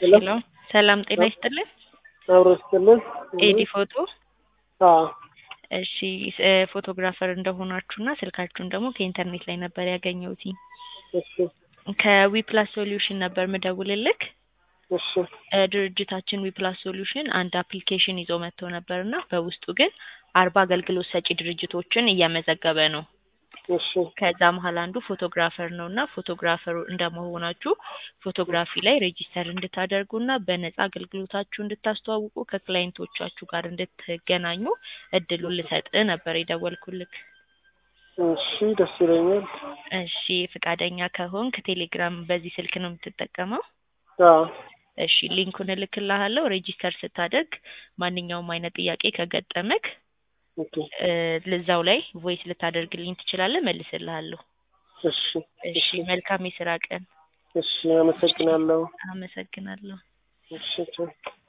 ሄሎ ሄሎ ሰላም ጤና ይስጥልን። አብሮ ስትልን ኤዲ ፎቶ አዎ እሺ እ ፎቶግራፈር እንደሆናችሁና ስልካችሁን ደግሞ ከኢንተርኔት ላይ ነበር ያገኘሁት። እሺ ከዊፕላስ ሶሉሽን ነበር ምደውልልክ። እሺ እ ድርጅታችን ዊፕላስ ሶሉሽን አንድ አፕሊኬሽን ይዞ መጥቶ ነበር እና በውስጡ ግን አርባ አገልግሎት ሰጪ ድርጅቶችን እያመዘገበ ነው። እሺ ከዛ መሀል አንዱ ፎቶግራፈር ነው እና ፎቶግራፈሩ እንደመሆናችሁ ፎቶግራፊ ላይ ሬጂስተር እንድታደርጉና በነጻ አገልግሎታችሁ እንድታስተዋውቁ ከክላይንቶቻችሁ ጋር እንድትገናኙ እድሉን ልሰጥ ነበር የደወልኩልክ። እሺ ደስ ይለኛል። እሺ ፍቃደኛ ከሆንክ ቴሌግራም በዚህ ስልክ ነው የምትጠቀመው? አዎ እሺ ሊንኩን እልክልሃለሁ። ሬጂስተር ስታደርግ ማንኛውም አይነት ጥያቄ ከገጠመክ ኦኬ እ ልዛው ላይ ቮይስ ልታደርግልኝ ትችላለህ፣ መልስልሃለሁ። እሺ እሺ መልካም የስራ ቀን። እሺ አመሰግናለሁ። አመሰግናለሁ። እሺ ቻው።